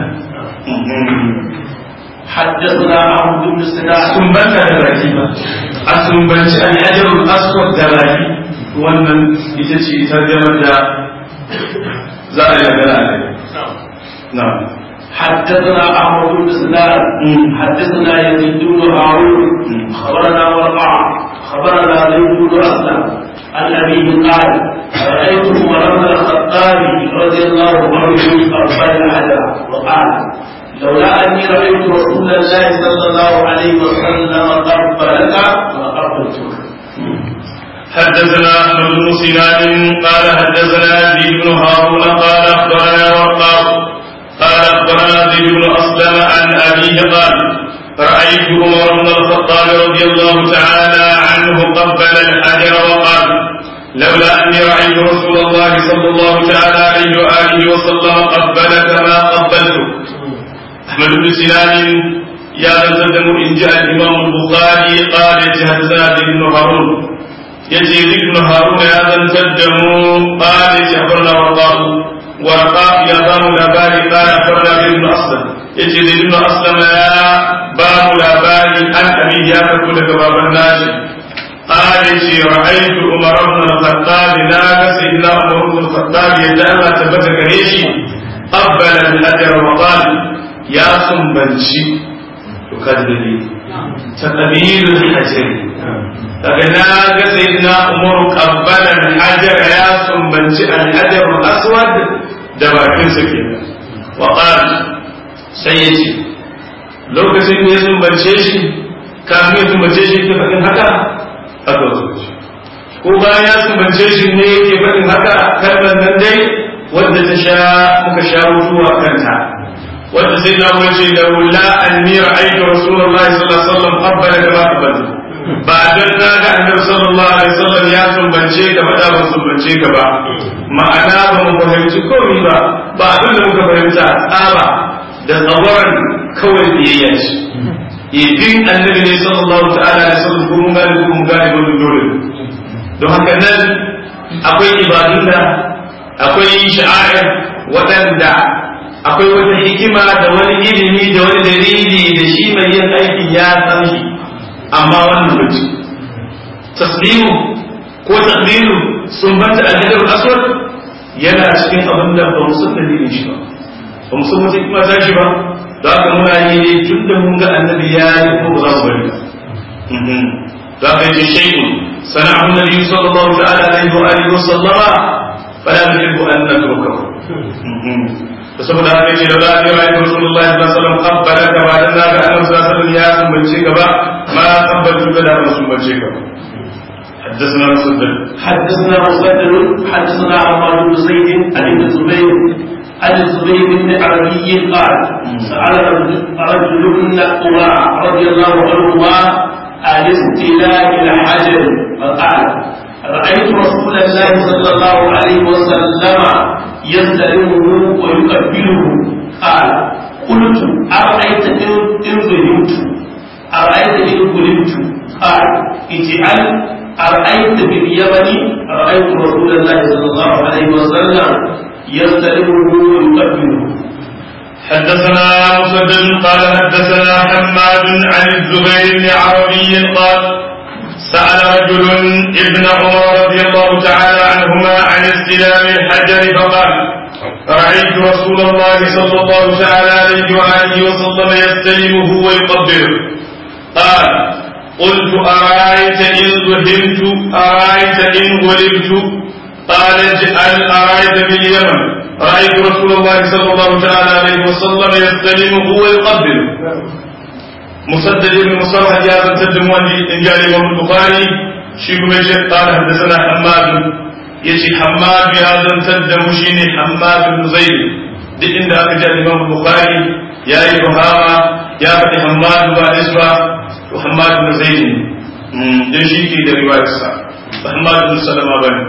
حدثنا عبد بن سلاح sumbanta da baki ba a sumbanci al-hajarul aswad da baki wannan ita ce ita da za a yi magana a kai na'am حدثنا عمرو بن سلام حدثنا يزيد بن هارون خبرنا ورقع خبرنا زيد بن اسلم عن ابيه قال رايت عمر بن الخطاب رضي الله عنه قبل الحجر وقال لولا اني رايت رسول الله صلى الله عليه وسلم قبلك لقبلتك حدثنا احمد بن سنان قال حدثنا يزيد بن هارون قال اخبرنا وقاص قال اخبرنا زيد بن اسلم عن ابيه قال رايت عمر بن الخطاب رضي الله تعالى عنه قبل الحجر وقال لولا اني رايت رسول الله صلى الله تعالى عليه واله وسلم قبلك ما قبلتك احمد بن سنان يا زلزل إن جاء الإمام البخاري قال حدثنا ابن هارون يزيد بن هارون يا زلزل قال أخبرنا ورقاء ورقاء يا بام الأباري قال أخبرنا ابن أسلم يزيد ابن أسلم يا بام الأباري أن أبي يا تقول باب الناس قال رأيت عمر بن الخطاب لا سيدنا عمر بن الخطاب يدعى تبتك ريشي قبل الأجر وقال يا سنبنشي تكذبي تقبيل الحجر daga na ga sayyidina umar qabbala al-hajar ya sumbanci al-hajar al-aswad da bakin sa kenan wa qala sai yace lokacin da ya sumbance shi kafin ya sumbance shi ke faɗin haka aka zuci ko bayan ya sumbance shi ne yake faɗin haka kalmar nan dai wadda ta sha muka sha mutuwa kanta wanda sai na wace da wula anni ra'aytu rasulullahi sallallahu alaihi wasallam qabbala kama qabbaltu ba dan na ga annabi sallallahu alaihi wasallam ya sumbance ka ba da ban sumbance ka ba ma'ana ba mu fahimci komai ba ba abin da muka fahimta tsaba da tsawaran kawai biyayya ce idin annabi ne sallallahu ta'ala alaihi wasallam ko mun gane ko mun gane wannan dole don haka nan akwai ibadun da akwai sha'air waɗanda akwai wata hikima da wani ilimi da wani dalili da shi mai yin aikin ya san shi amma wannan bace taslimu ko taqdiru sun banta al-hajar aswad yana cikin abin da ba mu san dalilin shi ba ba mu san wata hikima ta shi ba da haka muna yi ne tun da mun ga annabi ya yi ko ba za mu bari ba da haka yace shay'un sana'u nabi sallallahu ta'ala alaihi wa alihi wa sallama fala nuhibbu an natrukahu da saboda haka ce da za a yi ra'ayin Rasulullah sallallahu alaihi wasallam qabbala ka ba dan naga annabi sallallahu alaihi wasallam ya sumbance ka ba ma qabbaltu ka da ban sumbance ka حدثنا مسدد حدثنا مسدد حدثنا عمار بن زيد عن ابن الزبير عن الزبير بن عربي قال سأل رجل من قراء رضي الله عنهما عن استيلاء الحجر فقال رأيت رسول الله صلى الله عليه وسلم يستلمه ويقبله قال قلت أرأيت إن ظلمت أرأيت إن ظلمت قال اجعل أرأيت باليمن رأيت رسول الله صلى الله عليه وسلم يستلمه ويقبله حدثنا مسدد قال حدثنا حماد عن الزبير بن عربي قال سأل رجل ابن عمر رضي الله تعالى عنهما عن استلام الحجر فقال رأيت رسول الله صلى الله تعالى عليه وآله وسلم يستلمه ويقبله قال قلت أرأيت إن ذهبت أرأيت إن غلبت قال اجعل أرأيت باليمن رأيت رسول الله صلى الله تعالى عليه وسلم يستلمه ويقبله مسدد بن مصرح جاء تدم إن جاء الإمام البخاري شيخ من شيخ قال حدثنا حماد يجي حماد بهذا تدم شيني حماد بن زيد دي إن جاء الإمام البخاري يا إبهاما يا فتي حماد بعد اسمه وحماد بن زيد dan shi ke da riwayarsa Muhammad bin Salama bane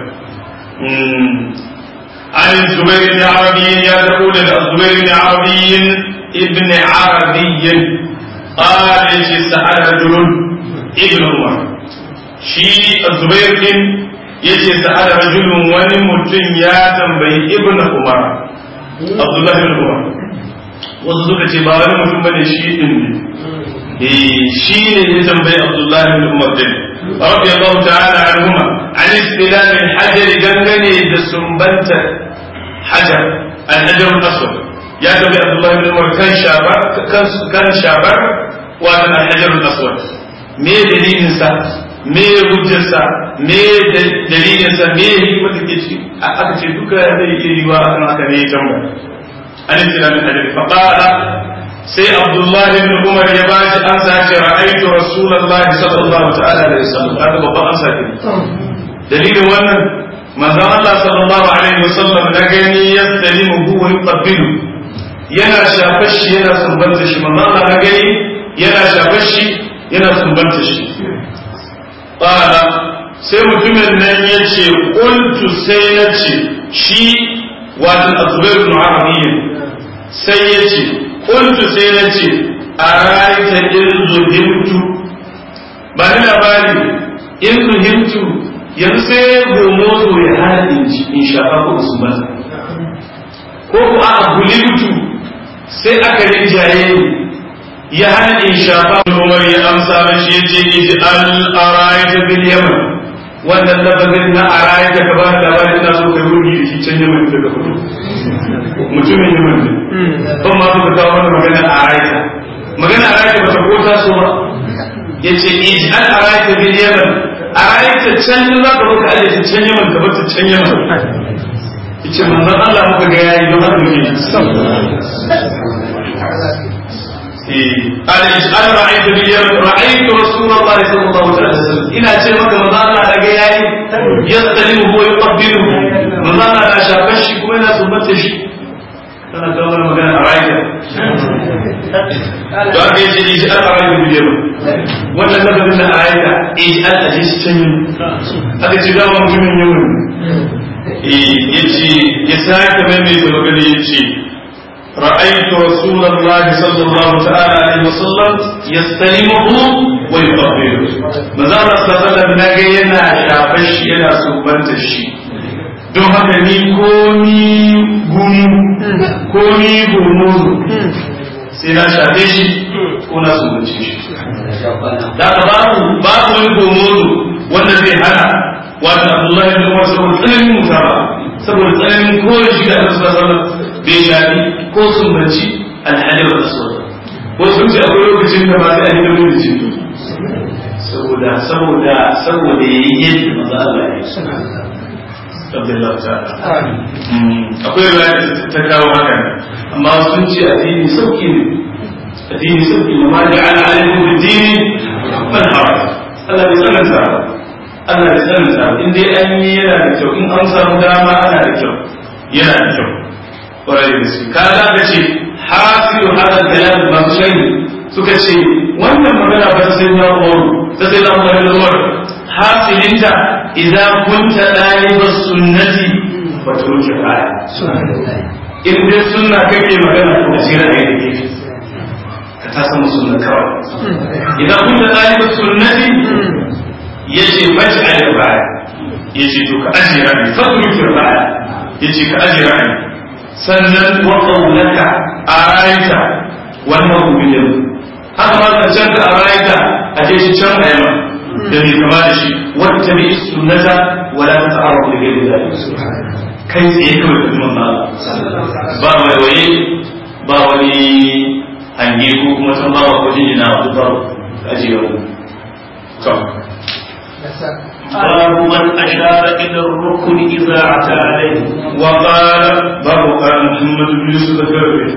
عن الزبير بن عربي يا تقول الزبير بن عربي ابن عربي قال سأل رجل ابن عمر شي الزبير بن yace sa'ala rajulun wani mutum ya tambayi ibn umar abdullah ibn umar wasu suka ce ba wani mutum bane shi din ne shi ne ya tambayi abdullah ibn umar din radiyallahu ta'ala anhuma an istilal al-hajar dangane da sumbanta hajar al-hajar al-aswad ya tabi abdullahi bin umar kan shabar kan shabar wa al-hajar al-aswad me dalilin sa me hujjar sa me dalilin sa me hikimar da ke ci aka ce duka zai iya yiwa akan haka ne tambaya an islam al-hajar fa qala sai abdullahi bin umar ya ba shi ansa ce ra'aytu rasulullahi sallallahu ta'ala alaihi wasallam haka babban ansa ke dalilin wannan manzon Allah sallallahu alaihi wasallam na gani yastalimu huwa yuqabbilu yana shafar shi yana sumbanta shi manzon Allah na gani yana shafar shi yana sumbanta shi qala sai mutumin nan yace qultu sai nace shi wato azbair ibn arabiy sai yace qultu sai nace araita in zuhimtu ba ni labari in zuhimtu yanzu sai gomozo ya hana in shafa ko usman ko ku a gulimtu sai aka rinjaye ya hana in shafa umar ya amsa mashi ya ce iji al araita bil yaman wannan lafazin na araita ka ba da labari ina so kai wuri da shi can yaman daga kudu mutumin yaman ne ban ma suka kawo mana magana araita magana araita ba ta ko taso ba ya ce iji al araita bil yaman araita can za ka baka aje can yaman ka bar can yaman yace manzon Allah muka ga yayi don haka ne قال اجعل رأيت باليوم رأيت رسول الله صلى الله عليه وسلم إن أتي مكة من الله لقى ياي يستلمه ويقبله من الله لا شافش كوينة سمتش أنا كمان مكان أرأيت don haka yace ij'al ra'ayta bil yaman wannan lafazin na ayata ij'al ajis can aka ce da mutumin yaman yace ya sake maimaita magana yace رأيت رسول الله صلى الله تعالى عليه وسلم يستلمه ويقبله مازال صلى الله عليه وسلم yana shafar shi yana sumbanta shi don haka ni ko ni gumu ko ni gumu sai na shafe shi ko na sumbance shi da ka babu babu wani gumu wanda zai hana wata Abdullahi bin Umar saboda tsananin mutaba saboda tsananin koyi shi da Allah sallallahu alaihi wasallam bai shafi ko sun banci alhajar aswad ko sun ce akwai lokacin da ba sai a yi da wani jini saboda saboda saboda ya yi yadda maza Allah ya yi Abdullahi ta'ala akwai riwaya ta kawo haka amma sun ce addini sauki ne addini sauki ne ma ja'ala alaikum bid-dini man haraj Allah bai tsananta Allah bai tsananta in dai an yi yana da kyau in an samu dama ana da kyau yana da kyau kwarai da gaske kaga ka ce hasilu hada kalam masu shari suka ce wannan magana ba ta sai na umaru ta sai na umaru da umaru hasilinta idan kunta ɗalibar sunnati ba ta wuce baya in dai sunna kake magana ko sai ra'ayi da gefe ka ta sama sunna kawai idan kunta ɗalibar sunnati yace fashi a baya yace to ka ajiye ra'ayi fa wuce baya yace ka ajiye ra'ayi sannan wa qawlaka araita wannan rubutun haka ma ka can ka araita a ce shi can ayama da bai kama da shi wata bi sunnata wala ta ta'aruf da gairi da kai tsaye kawai da kuma ba ba mai waye ba wani hange ko kuma san ba ko jinjina wa duk ba ajiye wani to باب من أشار إلى الركن إذا أتى عليه وقال باب قال محمد بن يوسف الجربي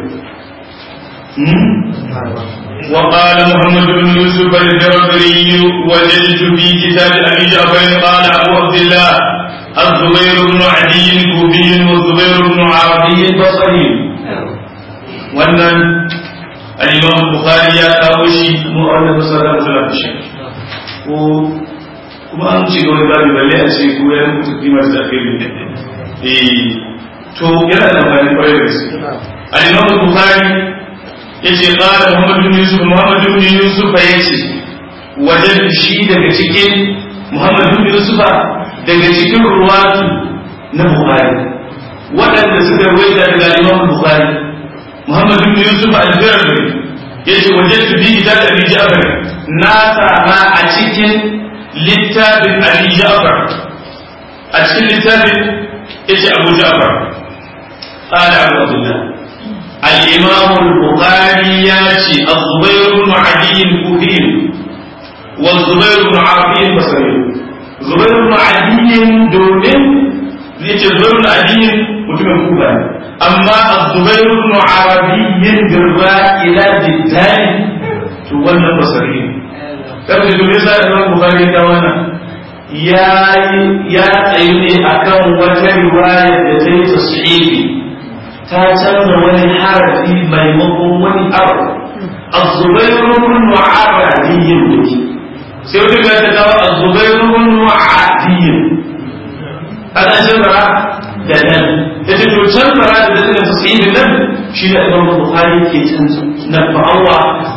وقال محمد بن يوسف الجربري وجدت في كتاب ابي جعفر قال ابو عبد الله الزبير بن عدي كوفي والزبير بن عربي بصري wannan al-imam bukhari ya kawo shi mu'allaf sallallahu alaihi wasallam ko kuma an ci gaba da balle a ce ko ya mutu kimar da kai eh to yana da amfani kwarai da gaske al-imam bukhari yace qala muhammad bin yusuf muhammad bin yusuf yace wajen shi daga cikin muhammad bin yusuf daga cikin ruwatu na bukhari waɗanda suka rawaita daga imam bukhari muhammad bin yusuf al-birri yace wajen su bi kitab abi ja'far na sama a cikin littafin abi ja'far a cikin littafin yace abu ja'far qala abu abdullah الإمام البخاري ياتي الزبير بن عدي الكوفي والزبير بن عربي البصري زبير بن عدي دومين ياتي زبير بن عدي متم كوفا أما الزبير بن عربي بالراء إلى بالتالي تولى البصري كم تقول يسأل الإمام البخاري كوانا يا يا أيدي أكون وترواية لدي تصحيحي ta canza wani harafi maimakon wani abu azubairu bin wa'aradiyin duki sai wata ga ta kawo azubairu bin wa'adiyin ana canzara da nan da ta to canzara da dalilin su sai da nan shi da imam bukhari ke canza na fa'awa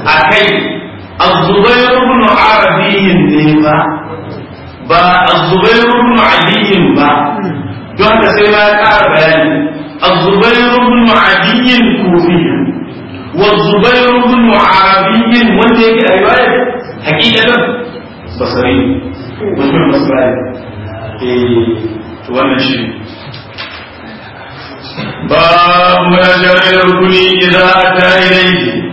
akai az-zubair ibn arabi ne ba ba az-zubair ibn ali ba don haka sai ma ya ƙara bayani az-zubair ibn ali kufi wa az-zubair ibn arabi wanda yake a riwayar hakikatan basari mutum basari eh to wannan shi باب ما جاء الى الركن اذا اتى اليه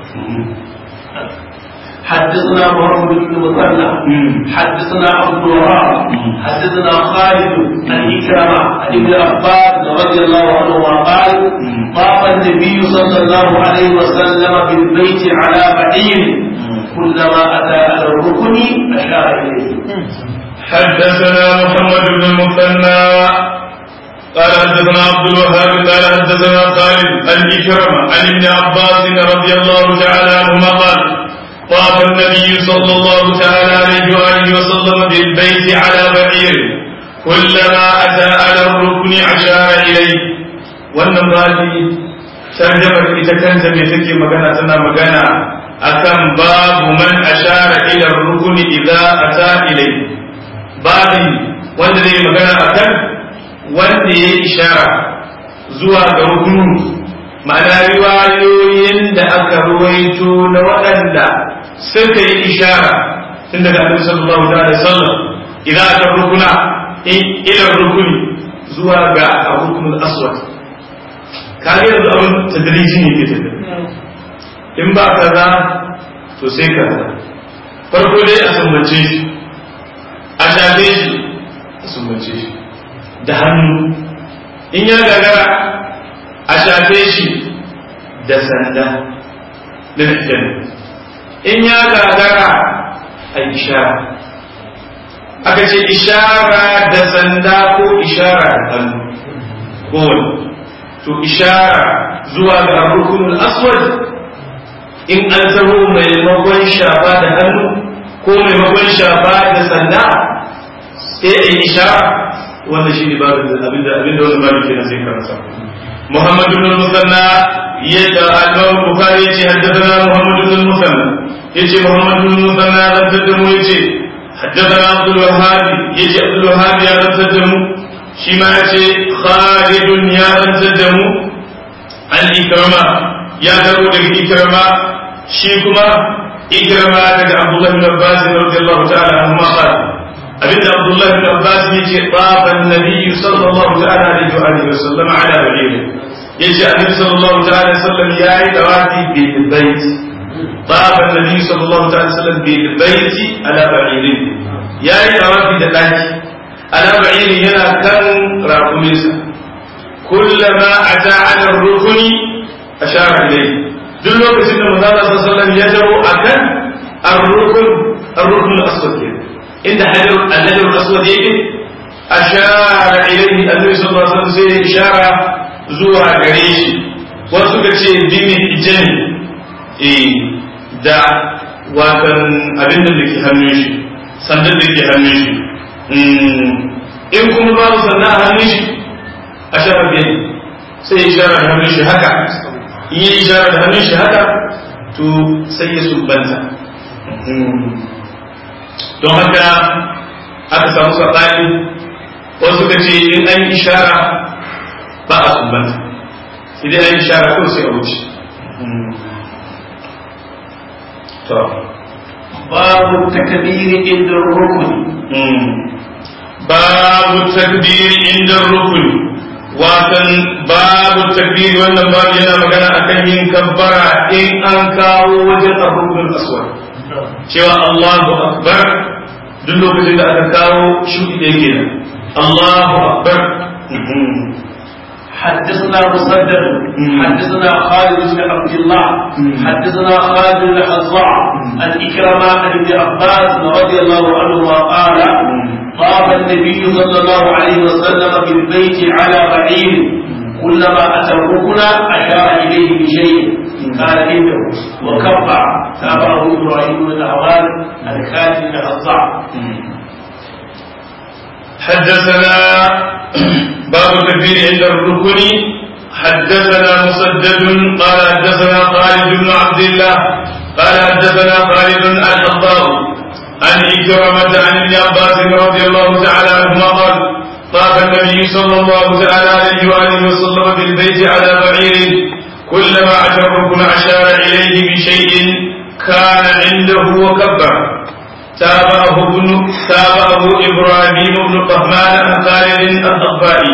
حدثنا محمد بن مثنى حدثنا عبد الوهاب حدثنا خالد عن إكرمة عن ابن عباس رضي الله عنهما قال طاف النبي صلى الله عليه وسلم بالبيت على بعير كلما أتى على الركن أشار إليه حدثنا محمد بن المثنى قال حدثنا عبد الوهاب قال حدثنا خالد عن إكرمة عن ابن عباس رضي الله تعالى عنهما قال طاف النبي صلى الله تعالى عليه وآله وسلم بالبيت على بعير كلما أتى على الركن أشار إليه wannan babi tarjamar ita kanta mai take magana tana magana akan babu man ashara ila rukuni idza ata ilai babi wanda zai magana akan wanda ya ishara zuwa ga rukunu ma'ana riwayoyin da aka ruwaito na waɗanda suka yi ishara tun daga annabi sallallahu alaihi wasallam idan aka rukuna ila rukuni zuwa ga rukunul aswad kage yanzu abin tadriji ne ke tafi in ba kaza to sai kaza farko dai a sumbace shi a shafe shi a sumbace shi da hannu in ya gagara a shafe shi da sanda da in ya gagara a ishara aka ce ishara da sanda ko ishara da hannu kowane to ishara zuwa ga rukunul aswad in an taho maimakon shafa da hannu ko maimakon shafa da sanda sai a yi ishara wannan shi ne babin abinda abinda wani babin kenan sai karanta محمد بن المثنى الإمام البخاري يجي حدثنا محمد بن المثنى يجي محمد بن المثنى رتدم يجي حدثنا عبد الوهاب يجي عبد الوهاب يا رتدم شما يجي خالد يا رتدم عن إكرمة يا داود إكرمة شيكما إكرمة عبد الله بن عباس رضي الله تعالى عنهما قال abin da Abdullah bin Abbas ya ce baban Nabi sallallahu ta'ala alaihi wa alihi wasallam ala ba'ir yace Annabi sallallahu ta'ala alaihi wasallam yayi dawafi bil bait baban Nabi sallallahu ta'ala wasallam bil bait ala ba'ir yayi dawafi da daki ala ba'ir yana kan rakuminsa kullama ata ala rukuni ashara ilayhi duk lokacin da manzo sallallahu alaihi wasallam ya jaro akan ar-rukun ar-rukun al-aswad inda hajar al-hajar al-aswad yake ashara ilayhi annabi sallallahu alaihi wasallam sai ishara zuwa gare shi wasu suka ce bimi ijani eh da watan abin da ke hannun shi sandan da ke hannun shi in kuma babu sandan a hannun shi ashara biyan sai ishara da hannun shi haka in yi ishara da hannun shi haka to sai ya sumbanta don haka aka samu saɓani wasu suka ce in an yi ishara ba a sumbanta idan an yi ishara ko sai a wuce babu takbiri inda rukun babu takbiri inda rukun watan babu takbiri wannan babu yana magana akan yin kabbara in an kawo wajen arrukun aswad cewa Allahu akbar duk lokacin da aka kawo shudi da yake nan Allahu akbar حدثنا مسدد حدثنا خالد بن عبد الله حدثنا خالد بن حصاع عن إكرمة عن ابن عباس رضي الله عنهما قال طاف النبي صلى الله عليه وسلم بالبيت على بعير كلما أتى الركن أشار إليه بشيء كان عنده وكبر تابعه إبراهيم بن العوان الكاتب بن حصاع حدثنا باب التكبير عند الركن حدثنا مسدد قال حدثنا خالد بن عبد الله قال حدثنا خالد الحضار عن إكرمة عن ابن عباس رضي الله تعالى عنهما قال طاف النبي صلى الله تعالى عليه وآله وسلم بالبيت على بعير كلما أتى الركن أشار إليه بشيء كان عنده وكبر تابعه ابن تابعه إبراهيم بن طهمان عن خالد الضبائي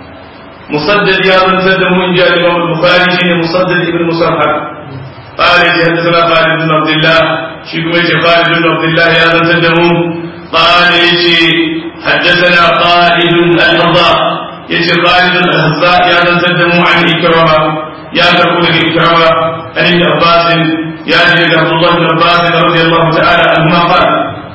مسدد يا من سد من جاء الإمام البخاري شين مسدد ابن مصرحة قال حدثنا خالد بن عبد الله شيكم خالد بن عبد الله يا من سد قال حدثنا خالد الهضاء يجي خالد الهضاء يا من سد عن إكرمة يا تقول إكرمة عن ابن عباس يا جد عبد الله بن عباس رضي الله تعالى عنهما قال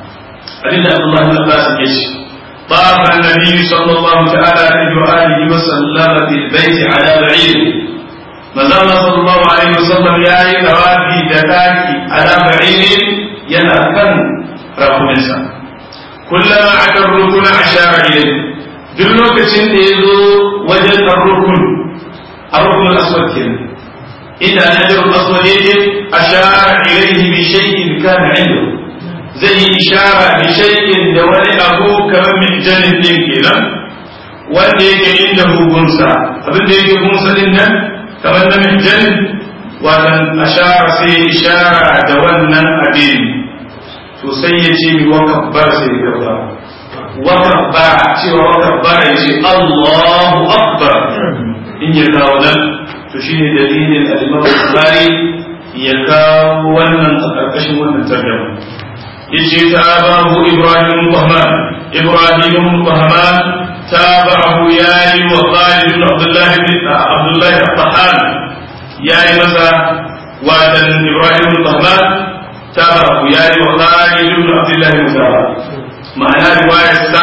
عند عبد الله بن عباس يجي طاف النبي صلى الله تعالى عليه وآله وسلم بالبيت على بعير مازال صلى الله عليه وسلم يا توافي دكاكي على بعير ينا كان رقمنسا كلما عكى الركن أشار إليه duk lokacin da ya zo wajen rukun a rukunin aswad kenan inda najar aswad yake ashara ilaihi bi shay'in kana indahu zai yi ishara bi shay'in da wani abu kamar mijanin din kenan wanda yake inda hukunsa abin da yake gunsa din nan kamar na mijanin watan ashara sai ishara da wannan abin to sai ya ce mi wa kabbar sai ya kabba wa kabbar cewa wa kabbar ya ce Allahu akbar in ya kawo nan to shine dalilin al-Imam Bukhari ya kawo wannan a ƙarƙashin wannan tarjuma yace tabahu ibrahim bahman ibrahim bahman tabahu yayi wa khalid ibn abdullah ibn abdullah al-tahan yayi masa wadan ibrahim bahman tabahu yayi wa khalid ibn abdullah mutaba ma'ana riwayar sa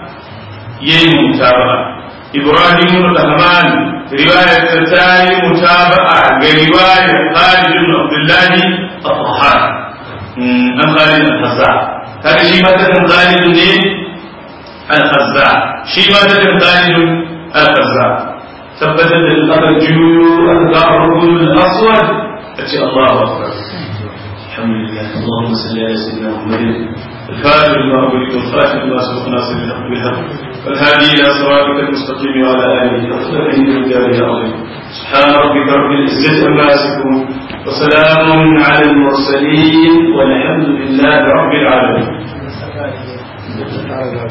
yayi mutaba ibrahim bahman riwayar sa tayi mutaba'a ga riwayar khalid ibn abdullah al-tahan an Khalid al-Khazza kaga shi ma takan Khalid ne al-Khazza shi ma takan Khalid al-Khazza tabbatar da aka juyo aka ga rukun al-aswad kace Allahu akbar alhamdulillah اللهم صل على سيدنا محمد الفاتح لما أغلق والخاتم لما سبق ناصر الحق بالحق والهادي إلى صراطك المستقيم وعلى آله وصحبه عند الجار العظيم سبحان ربك رب العزة عما يصفون وسلام على المرسلين والحمد لله رب العالمين